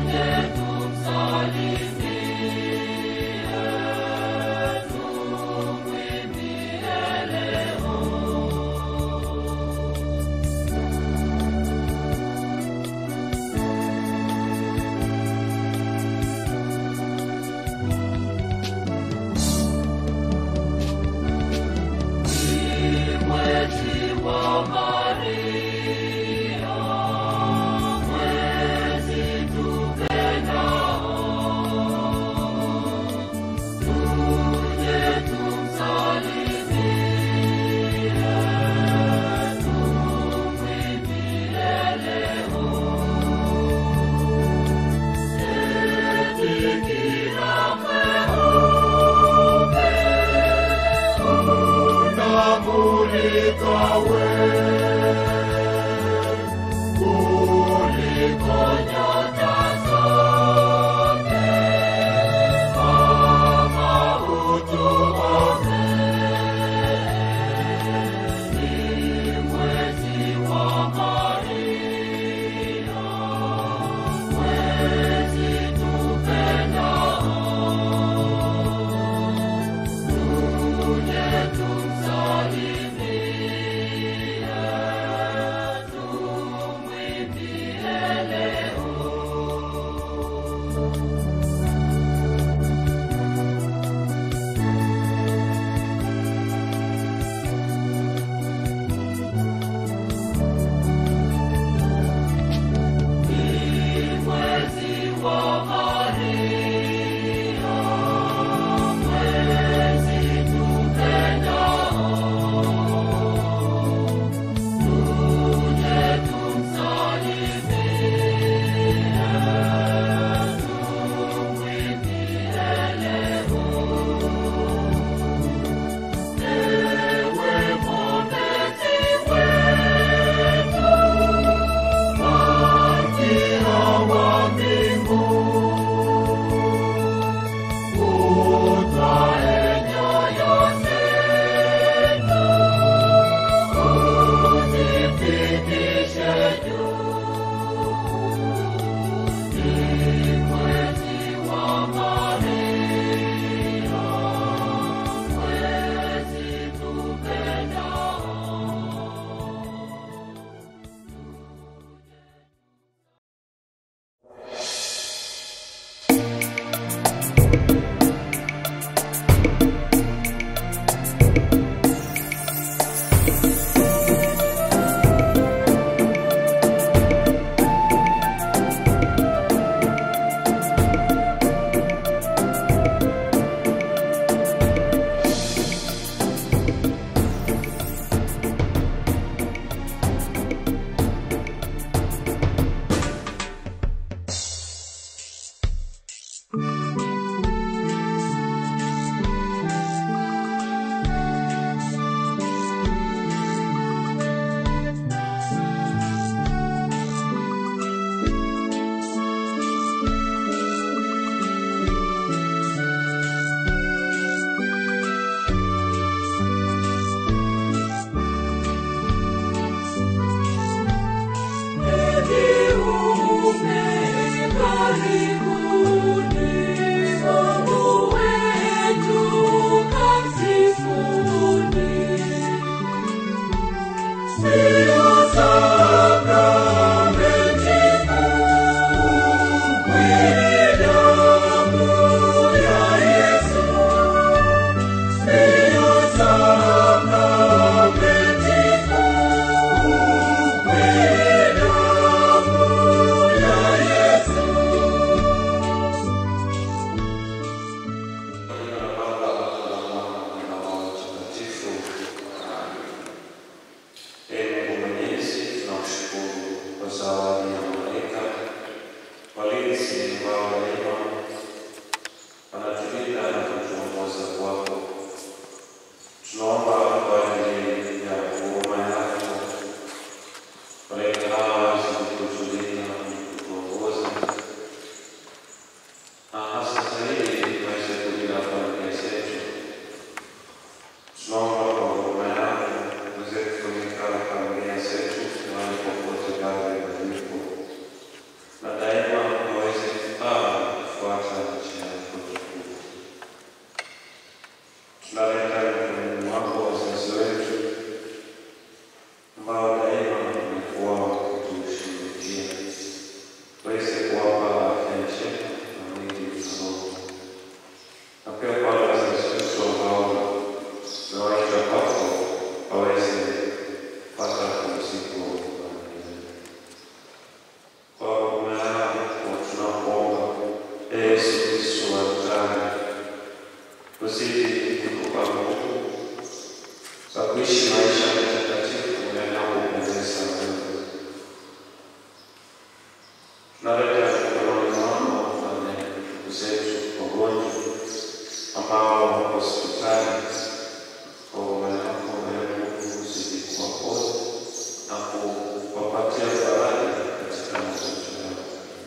na daima waweze uzidi kutupa nguvu za kuishi maisha matakatifu yanayokupendeza wewe. Tunaleta mikononi mwako wale ndugu zetu wagonjwa ambao wako hospitali, kwa huruma yako wewe Mungu uzidi kuwaponya na kuwapatia faraja katika magonjwa yao.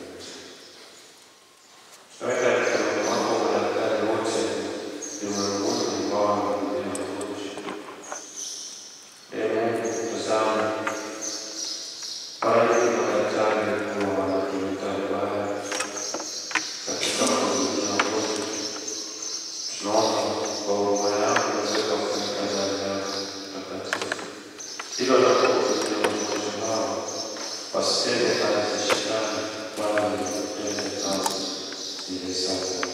Tunaweka mikononi mwako madaktari wote ulimwenguni ambao wanakulia magonjwa. Ee Mungu, tazama bariki madaktari kuwa wanatumika vibaya katika kuhudumia wagonjwa. Tunaomba kwa huruma yako uweze kufunika ndani yako takatifu, ili wanapohudumia wagonjwa hao wasitende kazi za shetani, bali watende kazi zile zako.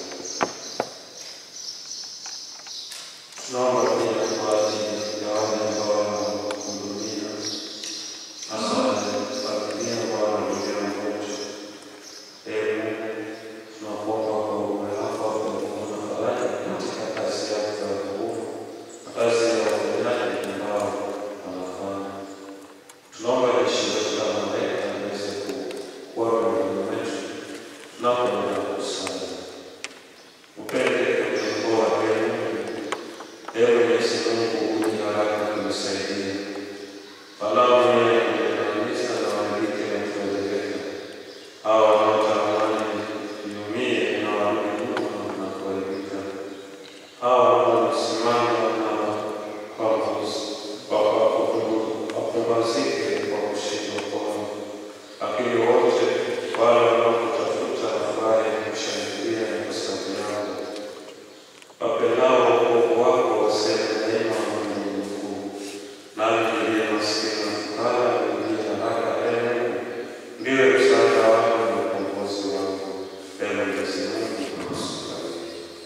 Tunaomba pia kwa ajili ya wale ambao wanahudumia hasa familia ambao wanahudumia wagonjwa. Ee Mungu, tunakuomba kwa huruma yako wakuona faraja katika kazi yako ya wokovu na kazi ya uponyaji ambao wanafanya. Tunaomba jeshi letu la malaika liweze kuwa miongoni mwetu tunapoenda kusali. Upende kutuokoa Ee Mungu, Ewe Mwenyezi Mungu, uje haraka kunisaidia. Walau mie kujinamisha na waandike na kueleweka. Hao wanaotamani niumie na warudi nyuma na kuharibika. Hao wanaosimama na wapumbazike kwa kushindwa kwao. Lakini wote wale wanaokutafuta wafurahi kushangilia na kusabiana wapendao wokovu wako waseme daima Mungu ni mkuu. Nami niliye maskini na fukara uingie haraka, Ee Mungu, ndiwe msaada wangu na ukombozi wangu. Ee Mwenyezi Mungu, nakusifu.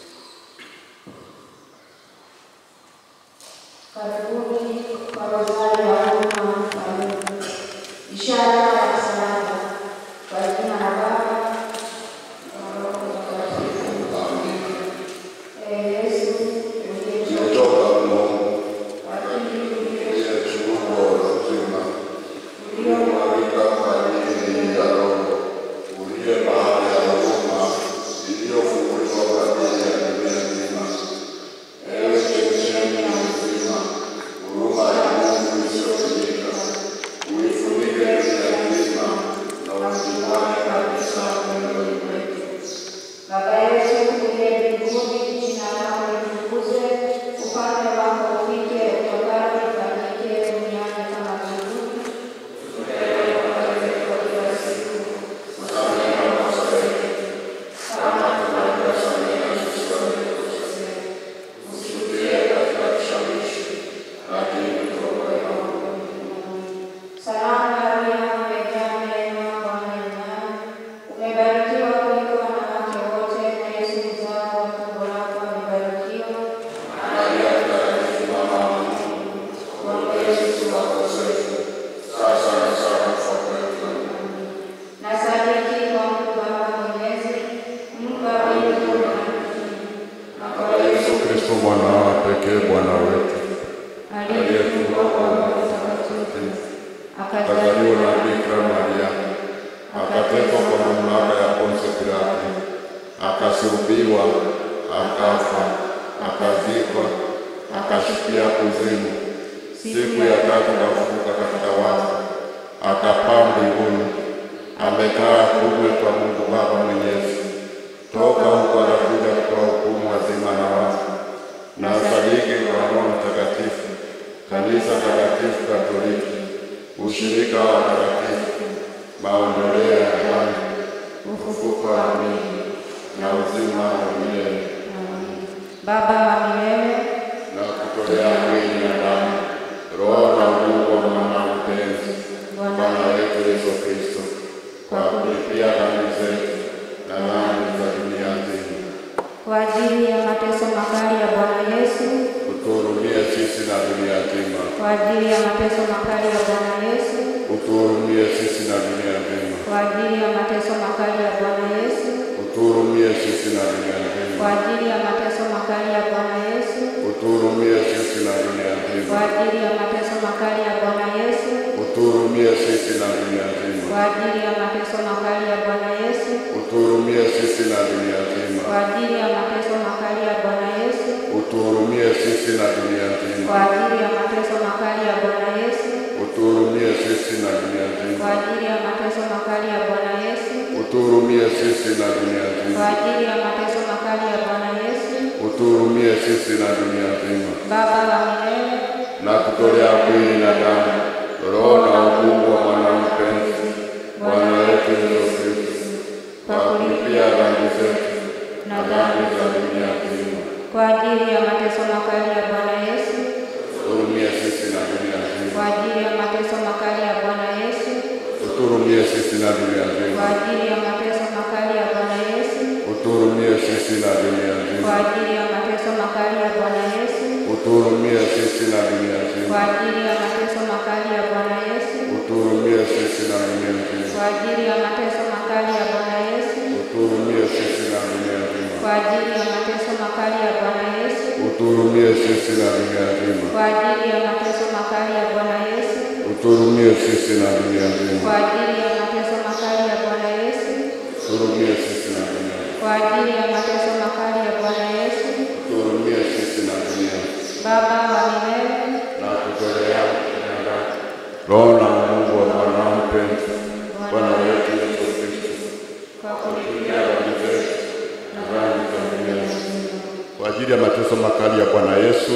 Karibuni kwa rozari ya huruma na mfalme, ishara ya msalaba, kwa jina la Baba na Roho Mtakatifu. Amina. Ee Yesu uliyetoka Kutoka Mungu lakini ulio- aliyetuumba uzima, uliomwagika uliyomwagika kwa ajili ya Roho, uliye bahari ya huruma iliyofunguliwa kwa ajili ya dunia nzima. Ewe chemchemi ya uzima, huruma ya Mungu isiyopimika, uifunike dunia nzima na usimame kabisa moyoni mwetu. Baba yetu uliye mbinguni, jina lako litukuzwe, ufalme wako ufike, utakalo lifanyike duniani kama mbinguni. Tupe leo mkate wetu wa kila siku, usamehe makosa yetu kama tunavyosamehe sisi waliokosea, usitutie katika kishawishi, lakini tuokoe maovu. Salamu Maria, umejaa neema, Bwana yu nawe, umebarikiwa kuliko wanawake wote, na Yesu mzao wa tumbo lako amebarikiwa. Maria Mtakatifu, mama wa Mungu, uombee sisi wakosefu, sasa na saa ya kufa kwetu. Na sadiki kwa Mungu Baba Mwenyezi, Mungu wa mbingu na nchi, na kwa Yesu Kristo mwana wa pekee Bwana wetu aliyefungwa kwa Roho Mtakatifu, akazaliwa na Bikira Maria, akatekwa kwa mamlaka ya Poncio Pilato, akasulubiwa, akafa, akazikwa, akashukia kuzimu, siku ya tatu akafufuka katika wafu, akapaa mbinguni, amekaa kuume kwa Mungu Baba Mwenyezi. Toka huko anakuja kutoa hukumu wazima na wafu. Na sadiki kwa Roho Mtakatifu, kanisa takatifu Katoliki, ushirika wa watakatifu, maondoleo ya dhambi, ufufuko wa mwili na uzima wa milele, Baba wa milele, na kutolea mwili na damu, roho na Mungu wa mwana mpenzi, Bwana wetu Yesu Kristo, kwa kulipia dhambi zetu na dhambi za dunia nzima. kwa ajili ya mateso makali ya Bwana Yesu, Utuhurumie sisi na dunia nzima. kwa ajili ya mateso makali ya Bwana Yesu, Utuhurumie sisi na dunia nzima. kwa ajili ya mateso makali ya Bwana Yesu, Utuhurumie sisi na dunia nzima. kwa ajili ya mateso makali ya Bwana Yesu, utuhurumie sisi na dunia kwa nzima, ajili ya mateso makali ya Bwana Yesu, utuhurumie sisi na dunia nzima, kwa ajili ya mateso makali ya Bwana Yesu, utuhurumie sisi na dunia nzima, kwa ajili ya mateso makali ya Bwana Yesu, utuhurumie sisi na dunia kwa nzima, ajili ya mateso makali ya Bwana Yesu, utuhurumie sisi na dunia kwa nzima, ajili ya mateso makali ya Bwana Yesu, utuhurumie sisi na dunia kwa nzima, ajili ya mateso makali ya Bwana Yesu, utuhurumie sisi na dunia nzima. Baba wa milele, na kutolea mwili na damu, roho na umungu wa mwana mpenzi Bwana wetu Yesu Kristo, kwa kulipia dhambi zetu na na dhambi za dunia nzima. kwa ajili ya mateso makali ya Bwana Yesu, Uturumie sisi na dunia kwa nzima, ajili ya mateso makali ya Bwana Yesu, uturumie sisi na dunia kwa nzima, ajili ya mateso makali ya Bwana Yesu, uturumie sisi na dunia kwa nzima, ajili ya mateso makali ya Bwana Yesu, uturumie sisi na dunia kwa nzima, ajili ya mateso makali ya Bwana Yesu, uturumie sisi na dunia kwa nzima, ajili ya mateso makali ya Bwana Yesu, uturumie sisi na dunia nzima, kwa ajili ya mateso makali ya Bwana Yesu, uturumie sisi na dunia nzima, kwa ajili ya mateso makali ya Bwana Yesu, uturumie sisi na dunia nzima. kwa ajili ya mateso makali ya Bwana Yesu, Turumie sisi na dunia, kwa ajili ya mateso makali ya Bwana Yesu, turumie sisi na dunia, Baba wa milele, na kutolea msaada. Roho na Mungu wa mwana mpenzi Bwana wetu Yesu Kristo, kwa kulipia pia dhambi zetu na dhambi za dunia nzima. kwa ajili ya mateso makali ya Bwana Yesu,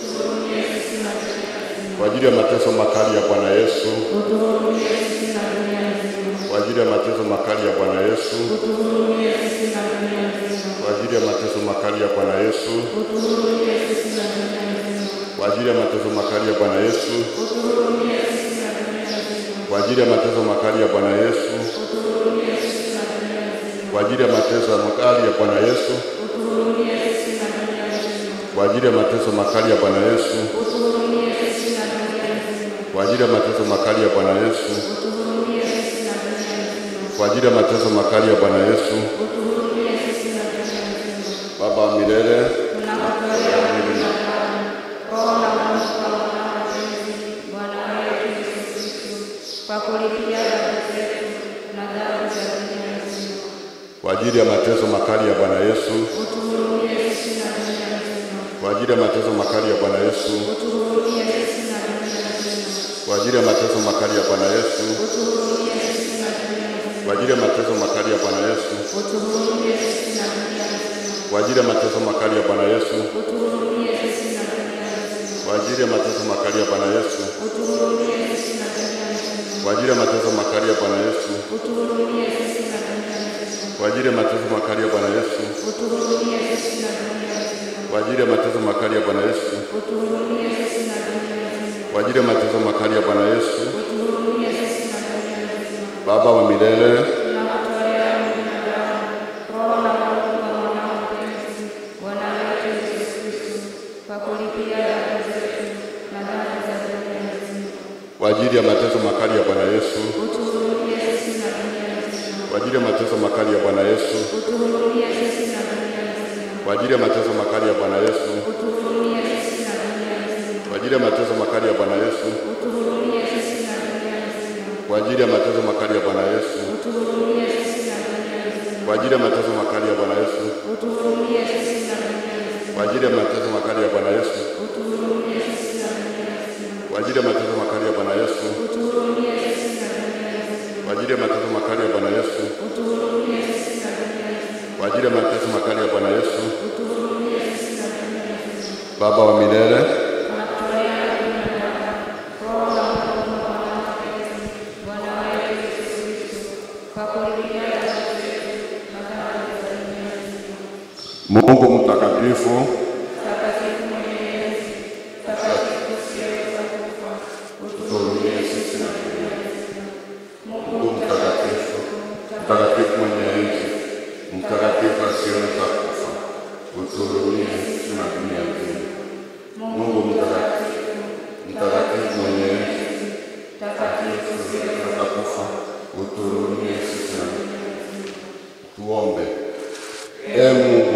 kwa ajili ya mateso makali ya Bwana Yesu, utuhurumie sisi na dunia nzima, kwa ajili ya mateso makali ya Bwana Yesu, utuhurumie sisi na dunia nzima, kwa ajili ya mateso makali ya Bwana Yesu, utuhurumie sisi na dunia nzima, kwa ajili ya mateso makali ya Bwana Yesu, utuhurumie sisi na dunia nzima, kwa ajili ya mateso makali ya Bwana Yesu, utuhurumie sisi na dunia nzima, kwa ajili ya mateso makali ya Bwana Yesu, utuhurumie sisi na dunia nzima, kwa ajili ya mateso makali ya Bwana Yesu, utuhurumie sisi na dunia nzima, kwa ajili ya mateso makali ya Bwana Yesu, utuhurumie sisi na dunia nzima, kwa ajili ya mateso makali ya Bwana Yesu. utuhurumie sisi na dunia nzima. Baba wa milele, Tunakutolea mwili na damu, roho na Mungu kwa mwana mpenzi Bwana wetu Yesu Kristo, kwa kulipia dhambi zetu na dhambi za dunia nzima. kwa ajili ya mateso makali ya Bwana Yesu, Utuhurumie sisi na dunia nzima. kwa ajili ya mateso makali ya Bwana Yesu, Utuhurumie sisi na dunia nzima. kwa ajili ya mateso makali ya Bwana Yesu, Utuhurumie sisi na dunia nzima. kwa ajili ya mateso makali ya Bwana Yesu, Utuhurumie sisi na dunia nzima. kwa ajili ya mateso makali ya Bwana Yesu, Utuhurumie sisi na dunia nzima. kwa ajili ya mateso makali ya Bwana Yesu, Utuhurumie sisi na dunia nzima. kwa ajili ya mateso makali ya Bwana Yesu, Utuhurumie sisi na dunia nzima. kwa ajili ya mateso makali ya Bwana Yesu, Utuhurumie sisi na dunia nzima. kwa ajili ya mateso makali ya Bwana Yesu, Utuhurumie sisi na dunia nzima. kwa ajili ya mateso makali ya Bwana Yesu. Utuhurumie sisi na dunia nzima. Baba wa milele, Tunakutolea mwili na damu, roho na Mungu wa mwanao mpenzi Bwana wetu Yesu Kristo, kwa kulipia dhambi zetu na dhambi za dunia nzima. kwa ajili ya mateso makali ya Bwana Yesu, Utuhurumie sisi na dunia nzima. kwa ajili ya mateso makali ya Bwana Yesu, Utuhurumie sisi na dunia nzima. kwa ajili ya mateso makali ya Bwana Yesu, Utuhurumie sisi na dunia nzima. kwa ajili ya mateso makali ya Bwana Yesu, Utuhurumie sisi na dunia nzima. kwa ajili ya mateso makali ya Bwana Yesu, Utuhurumie sisi na dunia nzima. kwa ajili ya mateso makali ya Bwana Yesu, Utuhurumie sisi na dunia nzima. kwa ajili ya mateso makali ya Bwana Yesu, Utuhurumie sisi na dunia nzima. kwa ajili ya mateso makali ya Bwana Yesu, Utuhurumie sisi na dunia nzima. kwa ajili ya mateso makali ya Bwana Yesu, Utuhurumie sisi na dunia nzima. kwa ajili ya mateso makali ya Bwana Yesu. Utuhurumie sisi na dunia nzima. Baba wa milele, Tunakutolea mwili na damu, roho na Mungu wa mwanao mpenzi Bwana wetu Yesu Kristo, kwa kulipia dhambi zetu na dhambi za dunia nzima. Mungu mtakatifu, Takatifu mwenyezi, takatifu usiyeweza kufa, utuhurumie sisi na dunia nzima. Mungu mtakatifu, mtakatifu mwenye enzi, mtakatifu asiyeweza kufa, utuhurumie sisi na dunia nzima. Mungu mtakatifu, mtakatifu mwenye enzi, Takatifu asiyeweza kufa, utuhurumie sisi na dunia nzima. Tuombe. Ee Mungu uliye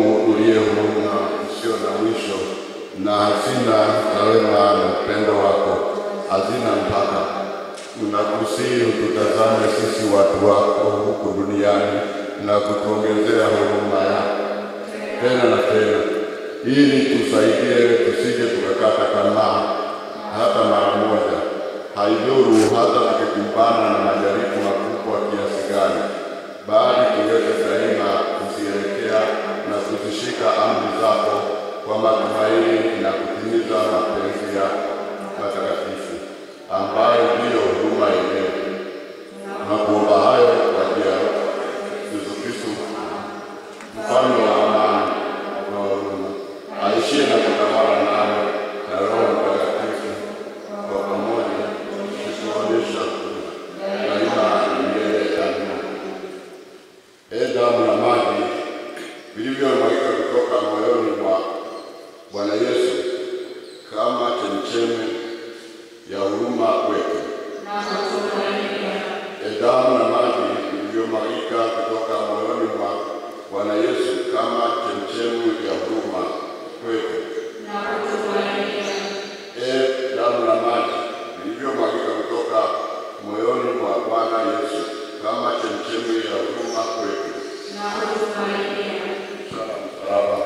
umwaminie huruma isiyo na mwisho na hazina za wema na upendo wako hazina mpaka. Tunakusihi ututazame sisi watu wako huku duniani na kutuongezea huruma yako tena na tena, ili tusaidie tusije tukakata tamaa hata mara moja. Haidhuru hata tukikumbana na majaribu makubwa kiasi gani, bali tuweze daima kuzielekea na kuzishika amri zako kwa matumaini na kutimiza mapenzi yako matakatifu ambayo ndiyo huruma yenyewe. Na kuomba hayo kwa njia ya Yesu Kristo mfalme wa amani na huruma, aishie na kutawala nawe na Roho Mtakatifu kwa pamoja, tukionyesha daima na milele. Amina. Ee damu na maji vilivyomwagika kutoka moyoni mwa Bwana Yesu kama chemchemi ya huruma kwetu. Ee damu na maji vilivyomwagika kutoka moyoni mwa Bwana Yesu kama chemchemi ya huruma kwetu. Ee damu na maji vilivyomwagika kutoka moyoni mwa Bwana Yesu kama chemchemi ya huruma kwetu. Sala msalaba.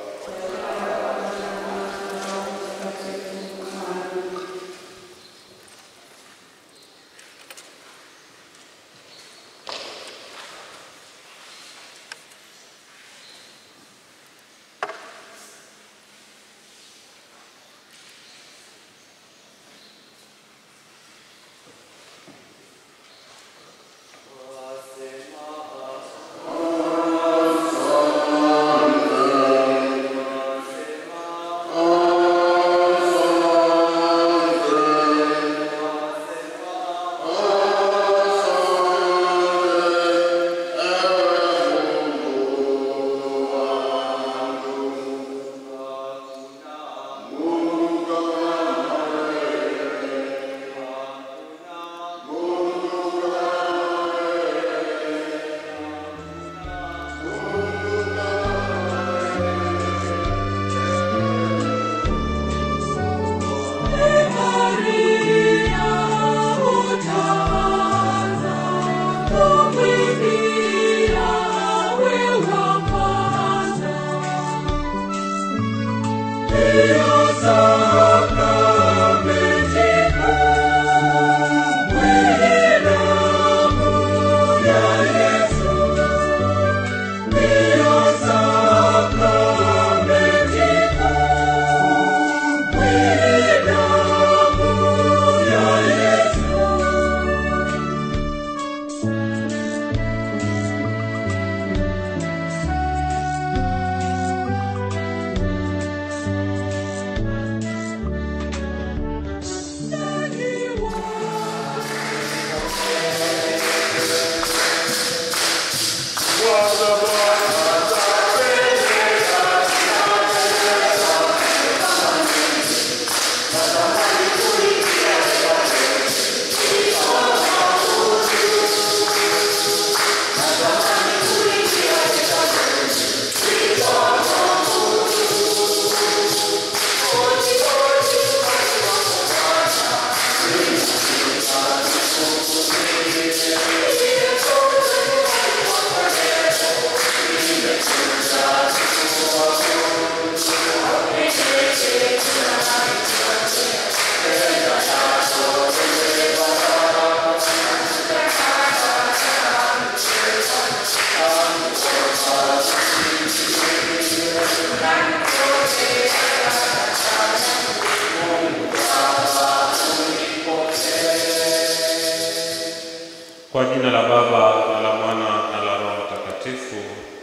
Kwa jina la Baba na la Mwana na la Roho Mtakatifu.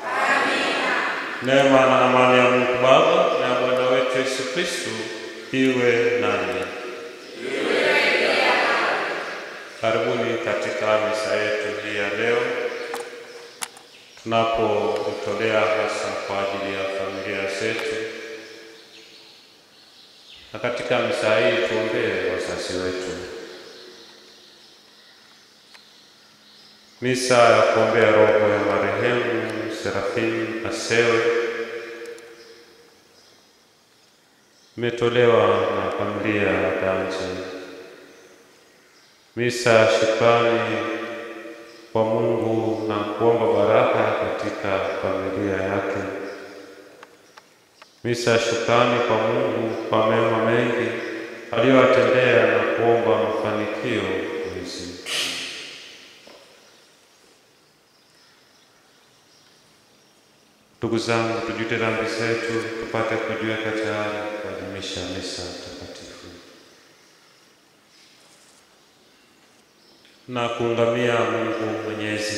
Neema na amani ya Mungu Baba na ya Bwana wetu Yesu Kristo iwe nanyi. Karibuni katika misa yetu hii ya leo tunapotolea hasa kwa ajili ya familia zetu, na katika misa hii tuombee wazazi wetu. Misa ya kuombea roho ya marehemu Serafini Asewe imetolewa na familia ya Danje. Misa ya shukrani kwa Mungu na kuomba baraka katika familia yake. Misa ya shukrani kwa Mungu kwa mema mengi aliyowatendea na kuomba mafanikio mwezi. Ndugu zangu, tujute dhambi zetu tupate kujiweka tayari kuadhimisha misa takatifu na kuungamia Mungu Mwenyezi.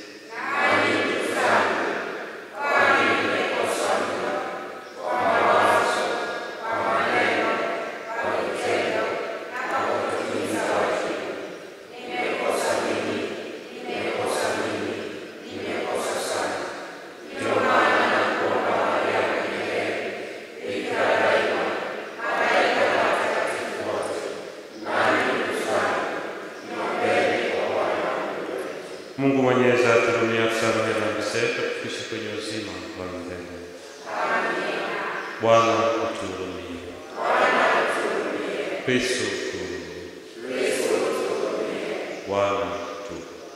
Mungu Mwenyezi atuhurumie, atusamehe dhambi zetu, tufikishe kwenye uzima wa milele. Bwana utuhurumie. Kristo utuhurumie. Bwana tu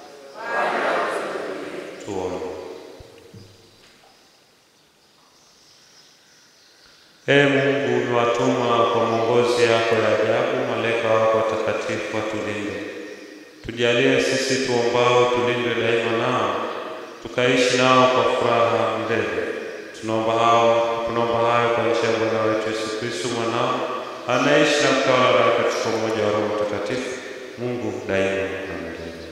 tuombe. Ee Mungu, umewatuma kwa mwongozi yako ya ajabu malaika wako watakatifu watulinde Tujalie sisi tuombao tulindwe daima nao, tukaishi nao kwa furaha milele. Tunaomba hao tunaomba hayo kwa njia ya Bwana wetu Yesu Kristo mwanao, anaishi na kutawala nawe katika umoja wa Roho Mtakatifu, Mungu daima na milele.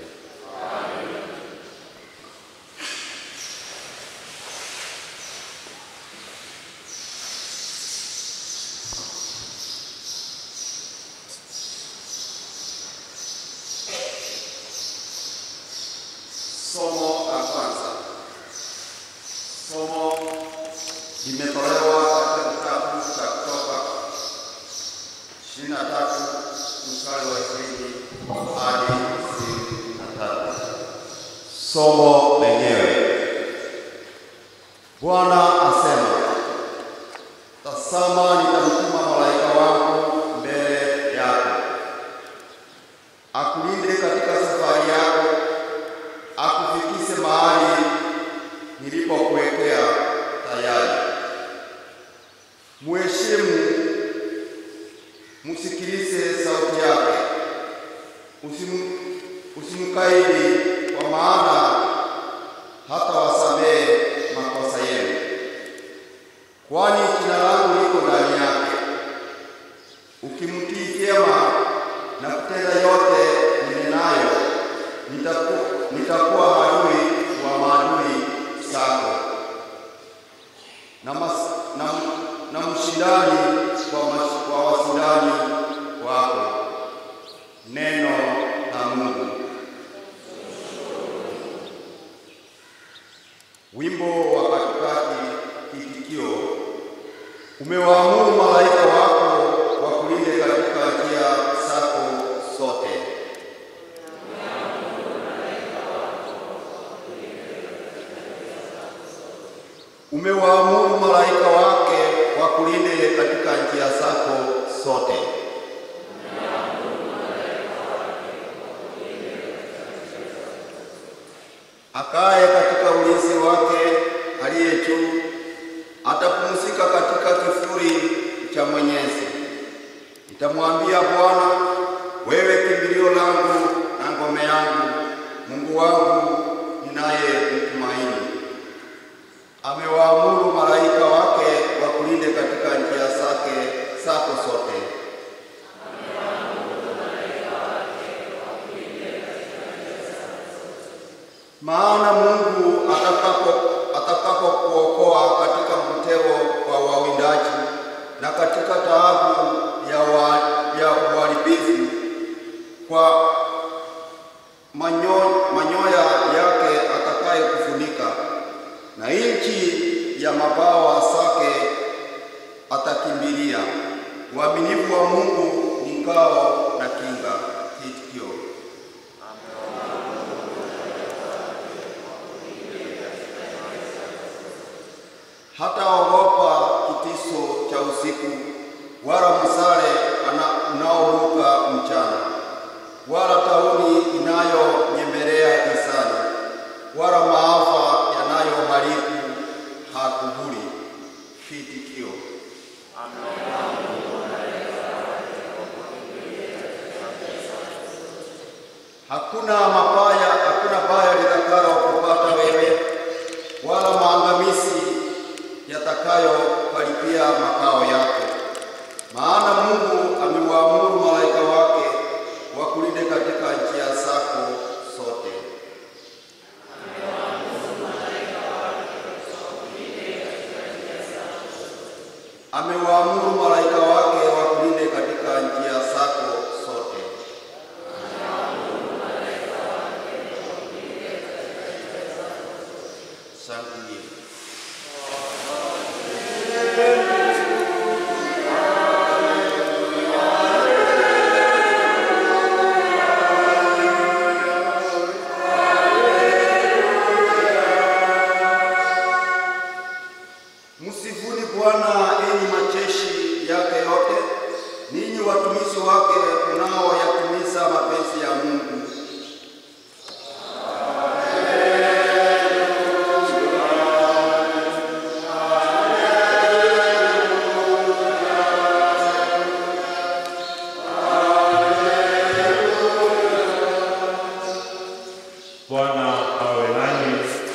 Somo la kwanza. Somo limetolewa katika kitabu cha Kutoka ishirini na tatu mstari wa ishirini hadi ishirini na tatu. Somo lenyewe. Bwana asema, tazama, nitamtuma malaika wangu mbele yako akulinde katika safari yako akufikise mahali nilipokuwekea tayari. Mheshimu, msikilize sauti yake, usimu usimkaidi, kwa maana hata wasamehe makosa yenu, kwani jina langu liko ndani yake. Ukimtii vyema na kutenda yote ninenayo, nitaku, nitakuwa adui wa maadui zako na, mas, na, na mshindani wa, mas- wa washindani wako. Neno la Mungu. Wimbo wa katikati, kitikio: umewaamuru malaika wako wakulinde katika njia zako zote. Umewaamuru malaika wake wakulinde katika njia zako zote. Akaye katika ulinzi wake aliye juu atapumzika katika kivuli cha Mwenyezi. Nitamwambia Bwana, wewe kimbilio langu na ngome yangu, Mungu wangu ninayemtumaini. Amewaamuru malaika wake wakulinde katika njia zake zako zote. Maana Mungu atakapo atakapokuokoa katika mtego wa wawindaji na katika taabu ya, wa, ya uharibifu kwa manyo, manyoya yake atakaye kufunika na nchi ya mabawa zake atakimbilia. Uaminifu wa Mungu ni ngao na kinga. Kitikio: hataogopa kitisho cha usiku, wala msale ana- unaoruka mchana, wala tauni inayonyemelea gizani, wala maafa yanayoharibu hakuburi. Kiitikio: Hakuna mabaya, hakuna baya litakalo kupata wewe, wala maangamizi yatakayokaribia makao yako. Maana Mungu amewaamuru malaika wake wakulinde katika njia zako zote. Amewaamuru malaika wake wakulinde katika njia zako zote. Shangilia. Msifuni Bwana enyi majeshi yake yote, ninyi watumishi wake mnaoyatimiza mapenzi ya Mungu. Bwana awe nanyi.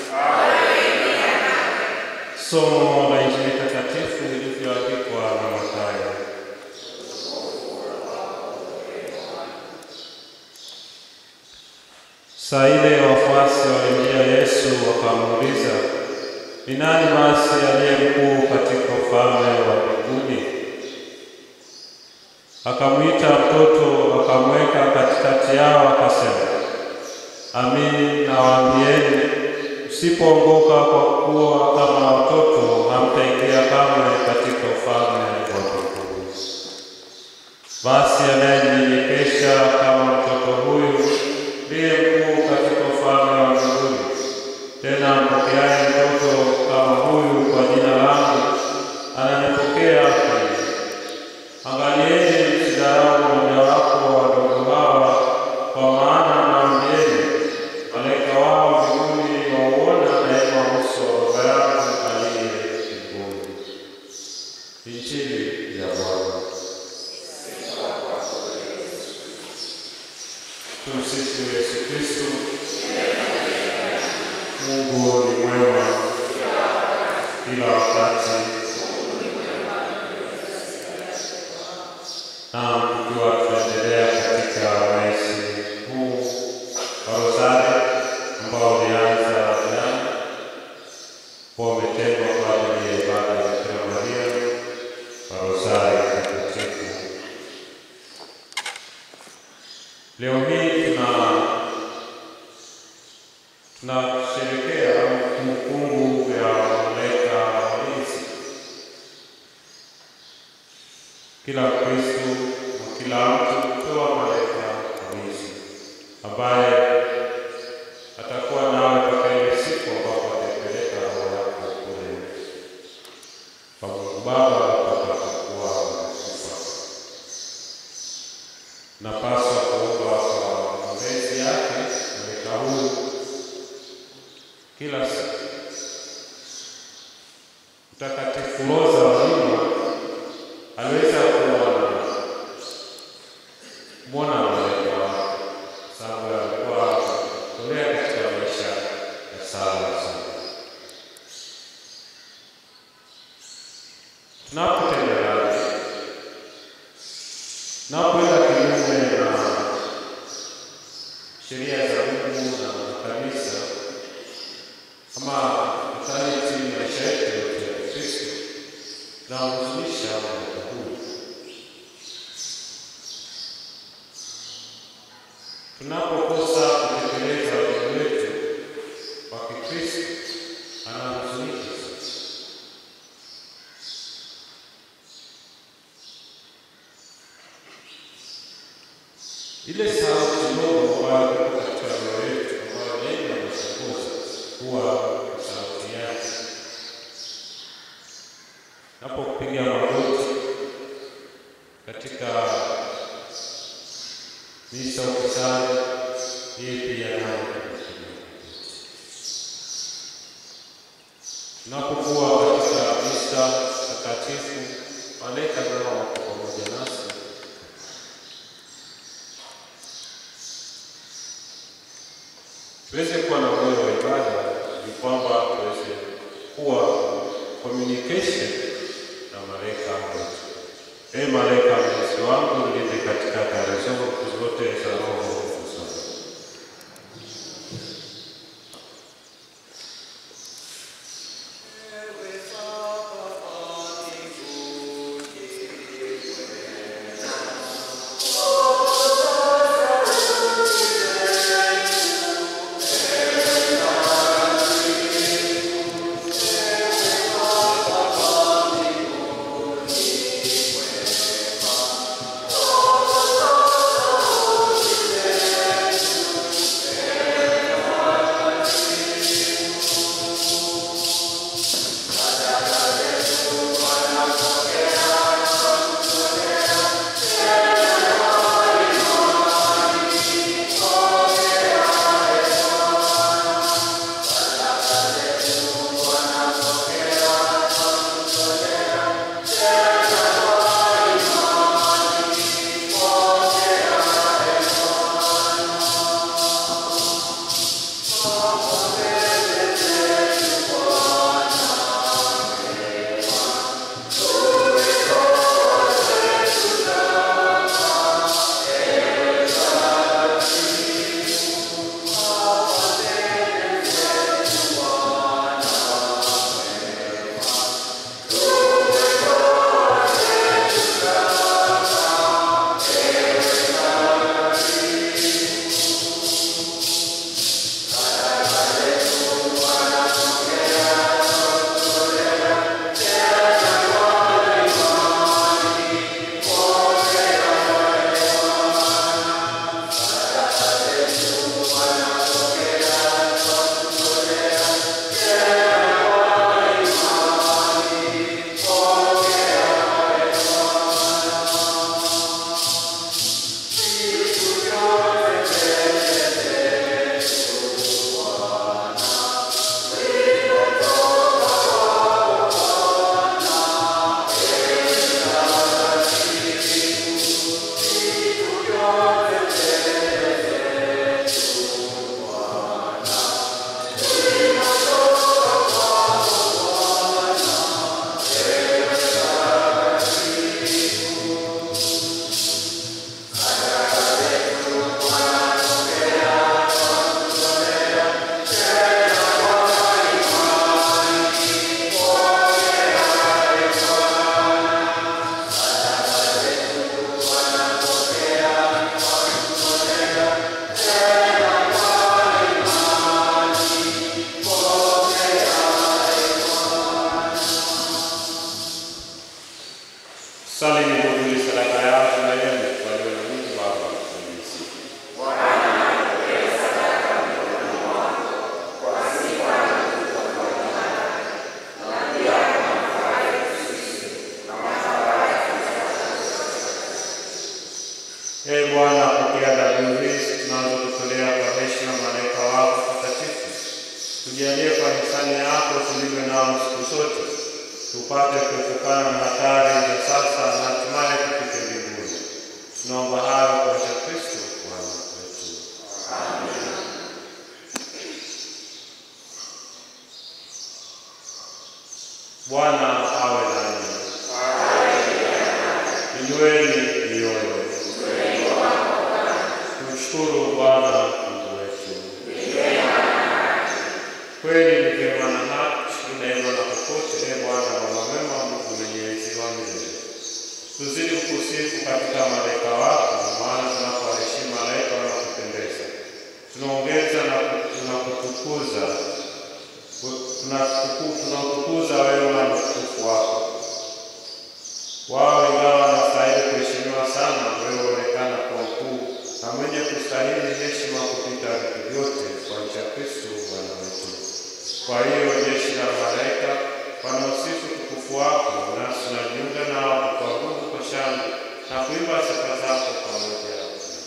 Somo la Injili takatifu ilivyoandikwa na Mathayo. Saa ile wafuasi walimjia Yesu wakamuuliza, ni nani basi aliye mkuu katika ufalme wa mbinguni? Akamwita mtoto akamweka katikati yao akasema, Amini nawaambieni, msipoongoka kwa kuwa kama watoto, hamtaingia kamwe katika ufalme wa mbinguni. Basi anayenyenyekesha kama mtoto huyu ndiye mkuu katika ufalme wa mbinguni. Tena mpokeaye mtoto kama huyu kwa jina langu ananipokea mimi. Angalieni msidharau mojawapo wa wadogo hawa, kwa maana nawaambieni, malaika wao mbinguni wauona daima uso wa Baba yangu aliye mbinguni. Injili ya Bwana. Tumsifu Yesu Kristo. Mungu ni mwema kila wakati. Na tukiwa tunaendelea katika mwezi huu wa Rozari ambao ulianza jana, kwa umetengwa kwa ajili ya ibada ya Bikira Maria wa Rozari Takatifu. Leo hii tuna tunasherekea kumbukumbu ya malaika walinzi. Kila Mkristo na kila mtu hutoa malaika walinzi ambaye atakuwa nawe mpaka ile siku ambapo ataipeleka roho yako kule kwa Mungu Baba atakapokuwa amekufa. Napaswa kuomba kwa maombezi yake malaika huyu kila siku. Mtakatifu Rosa wa Lima aliweza kuona mwana malaika wake, sababu alikuwa tolea katika maisha ya sala sana. Tunapotenda dhambi, tunapoenda kinyume na sheria za Mungu na kanisa ama totality maisha yetu yote ya Kristo tunahuzunisha malaika huyu. Tunapokosa kutekeleza wajibu wetu wa Kikristo, anahuzunika sasa. Ile sauti ndogo ambayo iko katika roho yetu ambayo daima inatuongoza huwa ni sauti yake. Napopiga magoti katika misa ukisali, yeye pia naye atakusaidia. Tunapokuwa katika misa takatifu, malaika nao wako pamoja nasi. Tuweze kuwa na moyo wa ibada, ni kwamba tuweze kuwa communication na malaika wetu. Ee malaika mlinzi wangu, nilinde katika kara zangu zote za roho sana. Sali ni ndugu sadaka yao na yeye walio na Mungu Baba mwenyezi. Ee Bwana, pokea dhabihu hizi tunazokutolea kwa heshima malaika wako takatifu. Tujalie kwa hisani yako tulivyo nao siku zote, tupate kuepukana na hatari za sasa na hatimaye tufike mbinguni. Tunaomba hayo kwa njia ya Kristo Bwana wetu. Bwana awe nanyi. Inueni mioyo. Tumshukuru Bwana Mungu wetu. Kweli ni vyema na haki, neema na popote, e Bwana Baba mwema, Mungu mwenyezi wa milele. Tuzidi kukusifu katika malaika wako, maana tunapowaheshimu malaika wanakupendeza. Tunaongeza na tunakutukuza tunatuku- tunautukuza wewe na utukufu wako. Wao ingawa wanastahili kuheshimiwa sana, wewe huonekana kwa ukuu na mwenye kustahili heshima kupita vitu vyote, kwa njia ya Kristo Bwana wetu. Kwa hiyo jeshi la malaika wanaosifu utukufu wako, nasi tunajiunga nao kukuabudu kwa shangwe na kuimba sifa zako pamoja.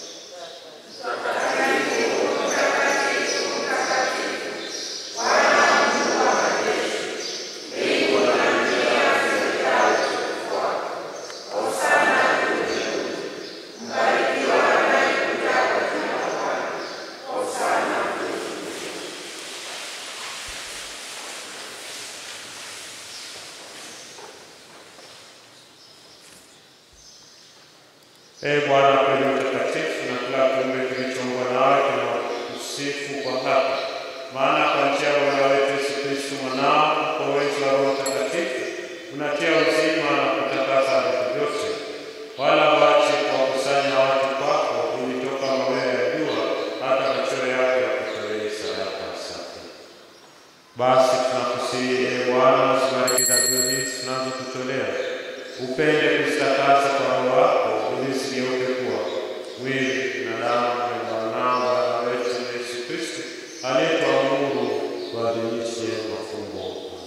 Ee Bwana kweli mtakatifu, na kila kiumbe kilichoumbwa nawe kinakusifu kwa haki. Maana kwa njia ya Bwana wetu Yesu Kristo mwanao, kwa uwezo wa Roho Mtakatifu, unatia uzima na kutakasa vitu vyote, wala wache kuwakusanya watu kwako, ili toka mawio ya jua hata machweo yake yakutolee sadaka safi. Basi tunakusihi ee Bwana, usibariki dhabihu hizi tunazokutolea, upende kuzitakasa kwa Roho wako, ili zigeuke kuwa mwili na damu ya mwanao Bwana wetu Yesu Kristo, aliyetuamuru tuadhimishe mafumbo haya.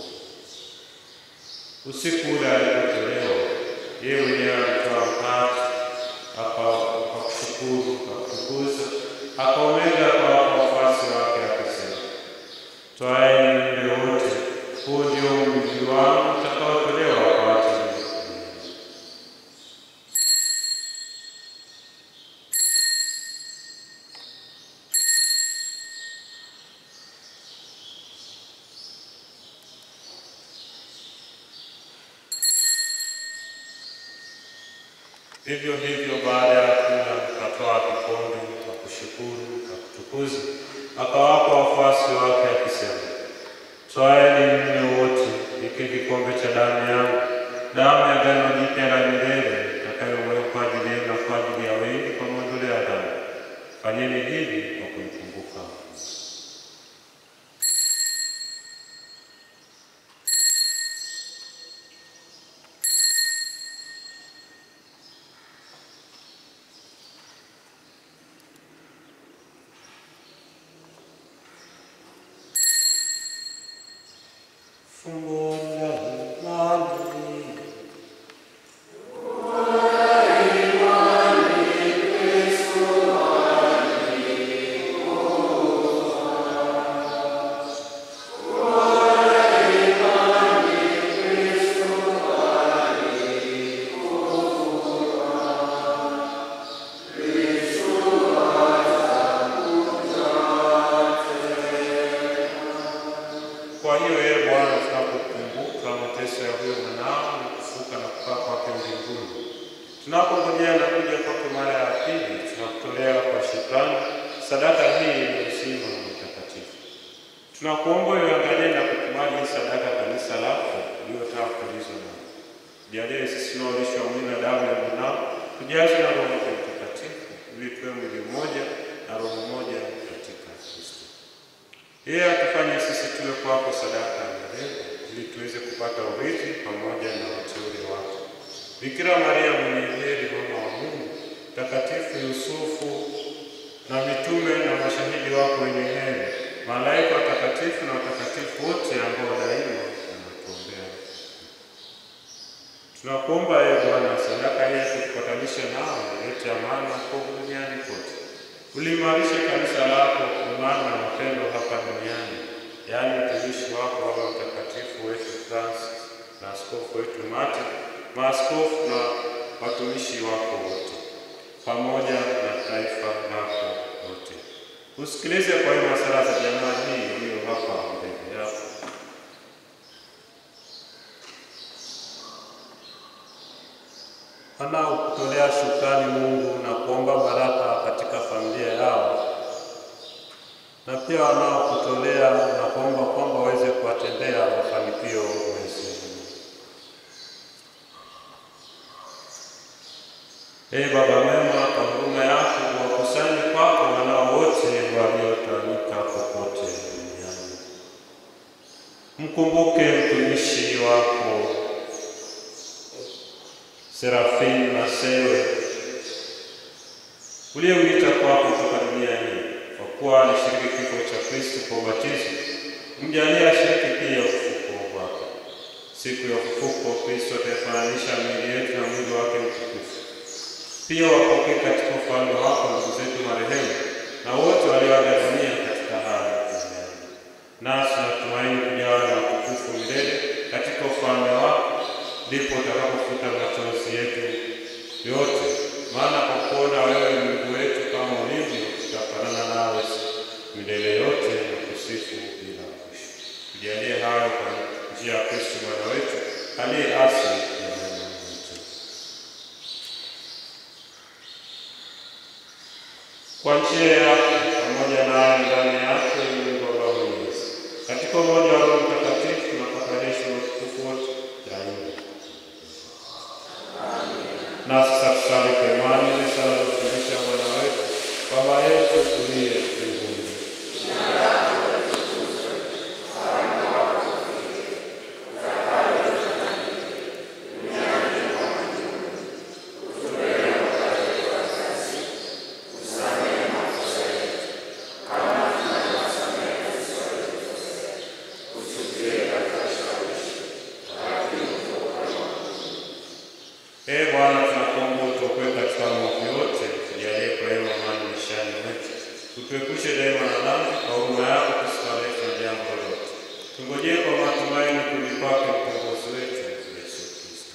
Usiku ule alipotolewa, yeye mwenyewe alitoa mkate, aka- akakushukuru, akakutukuza, akaumega akawapa wafuasi wake akisema, Twaeni mle wote, huu ndio mwili wangu utakaotolewa kwa ajili yenu. Vivyo hivyo baada ya kula akatoa kikombe, akakushukuru, akakutukuza, akawapa wafuasi wake akisema, Twaeni mnywe wote, hiki kikombe cha damu yangu, damu ya agano jipya la milele, itakayomwagwa kwa ajili yenu na kwa ajili ya wengi kwa maondoleo ya dhambi. Fanyeni hivi kwa kumkumbuka. Fumbo la imani. Kwa hiyo yeye Bwana, tunapokumbuka mateso ya huyo mwanao na kufuka na kukaa kwake mbinguni, tunapongojea na kuja kwake mara ya pili, tunakutolea kwa shukrani sadaka hii ya uzima mtakatifu. Tunakuomba uangalie na kukubali hii sadaka kanisa lako iliyotaka kuulizwa na jalie sisi tunaolishwa mwili na damu ya mwanao tujazwe na Roho wake Mtakatifu ili tuwe mwili mmoja na roho moja katika Kristo. Yeye atufanye sisi tuwe kwako sadaka ya milele ili tuweze kupata urithi pamoja na wateule wako. Bikira Maria mwenye heri, mama wa Mungu, Mtakatifu Yusufu na mitume na mashahidi wako wenye heri, malaika watakatifu na watakatifu wote ambao daima wanatuombea. Tunakuomba ee Bwana, sadaka hii tukupatanishe nao, ilete amani na wokovu duniani kote. Uliimarishe kanisa lako imani na mapendo hapa duniani, yaani mtumishi wako Baba Mtakatifu wetu Francis na askofu wetu Martin, maaskofu na watumishi wako wote, pamoja na taifa lako lote. Usikilize kwa hiyo sala za jamaa hii iliyo hapa mbele yako. wanaokutolea shukrani Mungu na kuomba baraka katika familia yao, na pia wanaokutolea na kuomba kwamba waweze kuwatendea mafanikio Mwenyezi Mungu. Ee Baba mwema, kwa huruma yako wakusanye kwako wanao wote waliotawanyika popote duniani. Mkumbuke mtumishi wako Serafini na Sewe uliyeuita kwako kutoka dunia hii, kwa kuwa alishiriki kifo cha Kristo kwa ubatizo, mjalie ashiriki pia ufufuko wake. Siku ya ufufuko, Kristo ataifananisha miili yetu na mwili wake mtukufu, Pia wapokee katika ufalme wako ndugu zetu marehemu na wote walioaga dunia katika hali ya neema. Nasi tunatumaini kujawa na utukufu milele katika ufalme wako, ndipo utakapofuta machozi yetu yote. Maana kwa kuona wewe Mungu wetu kama ulivyo, tutafanana nawe milele yote na kusifu bila mwisho. Tujalie hayo kwa njia ya Kristo Bwana wetu aliye asili ya mema wetu. Kwa njia yake pamoja naye ndani yake Mungu Baba Mwenyezi, katika umoja wa Roho Mtakatifu na kuunganishwa na utukufu wote daima. Na sasa tusali kwa imani ile sala za kufundisha Bwana wetu, Baba yetu uliye mbinguni. Ee Bwana, tunakuomba utuokoe katika maovu yote, tujalie kwa wema amani maishani mwetu, utuepushe daima na dhambi, kwa huruma yako tusikaleke na jambo lolote. Tungojee kwa matumaini kurudi kwake mkombozi wetu Yesu Kristo.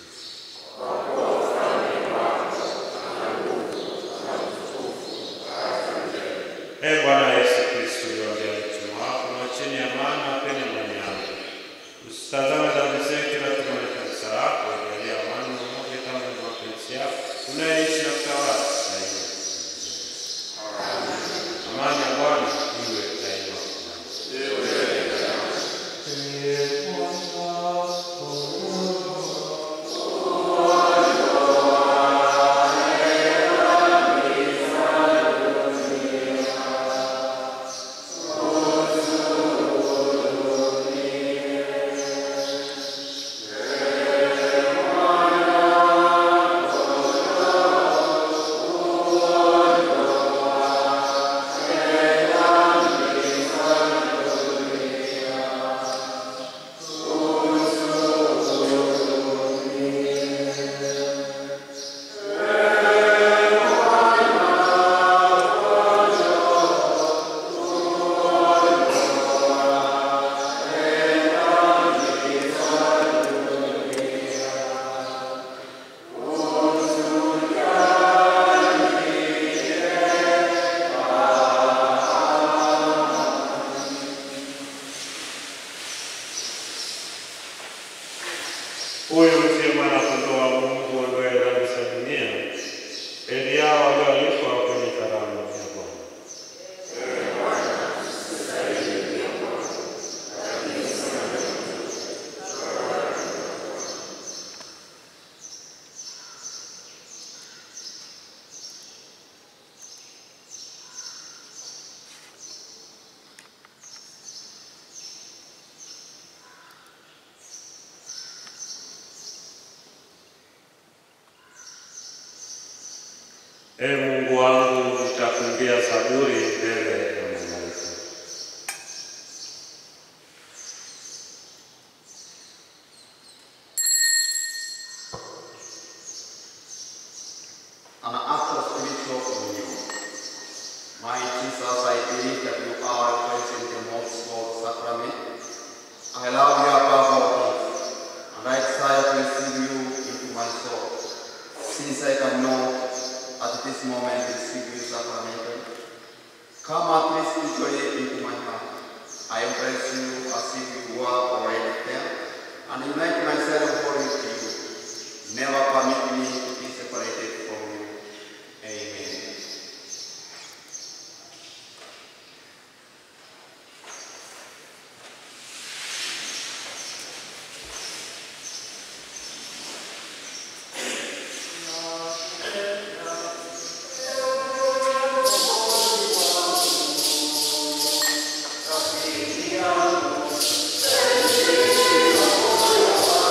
Ee Bwana Yesu Kristo, uliwaambia mitume wako, mwacheni amani, wapeni amani yangu. Usitazame dhambi zetu, ila tumaini kanisa lako, ujalie amani na umoja kama ni mapenzi yako, unayeishi na kutawala daima. Amani ya Bwana iwe daima. Huyu ndiye mwana kondoo wa Mungu ondoe dhambi za dunia. Heri yao walioalikwa kwenye karamu ya Bwana. Ee Mungu wangu, nitakuimbia zaburi mbele ya malaika. An act of spiritual communion. My Jesus, I believe that you are present in the most holy sacrament. I love you above all things, and I desire to receive you into my soul. Since I cannot at this moment receive you sacramentally, come at least spiritually into my heart. I embrace you as if you were already there, and unite myself wholly to you. Never permit me to be separated from you. Amen. Amen.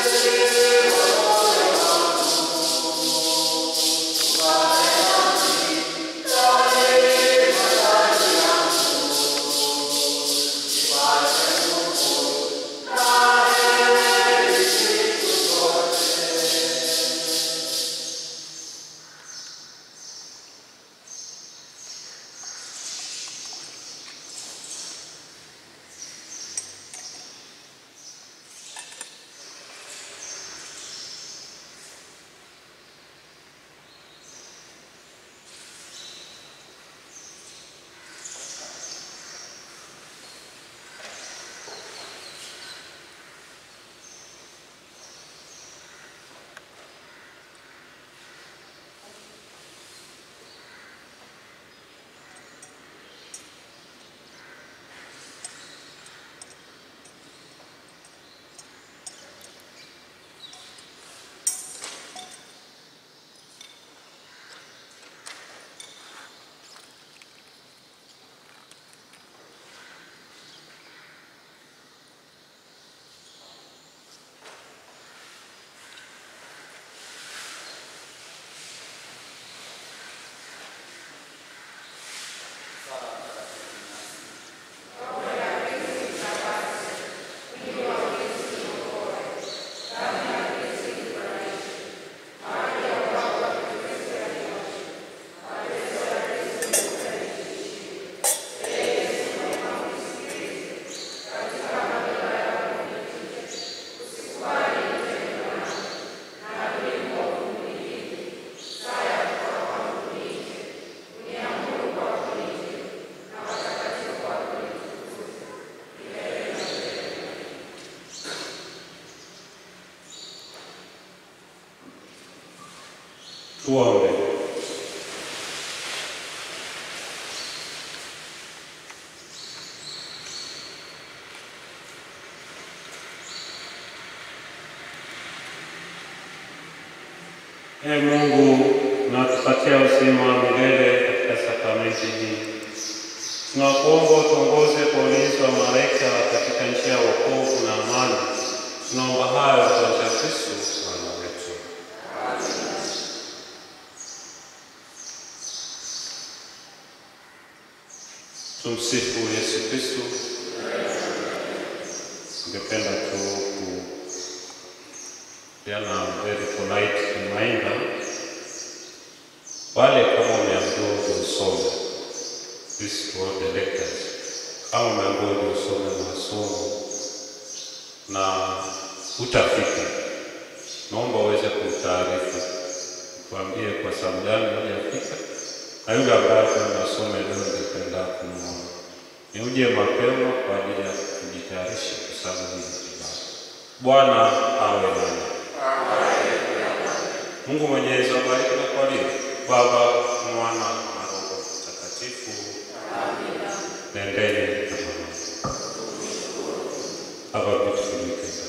Tuombe. Ee Mungu, unatupatia uzima wa milele katika sakramenti hii. Tunakuomba utuongoze kwa ulinzi wa malaika katika njia ya wokovu na amani. Tunaomba hayo kwa njia ya Kristo Bwana wetu. Tumsifu Yesu Kristo. Ningependa tu kupeana very polite reminder, wale kama umeambiwa usome this to all the lectors, kama umeambiwa usome masomo na utafika, naomba uweze kutaarifu, tuambie kwa sababu gani hujafika na yule ambaye tunasoma leo ningependa kumwona ni uje mapema kwa ajili ya kujitayarisha kwa sababu hii ni ibada. Bwana awe nanyi. Mungu Mwenyezi awabariki na kuwalinda. Baba, Mwana na Roho Mtakatifu. Nendeni na amani. Have a beautiful weekend.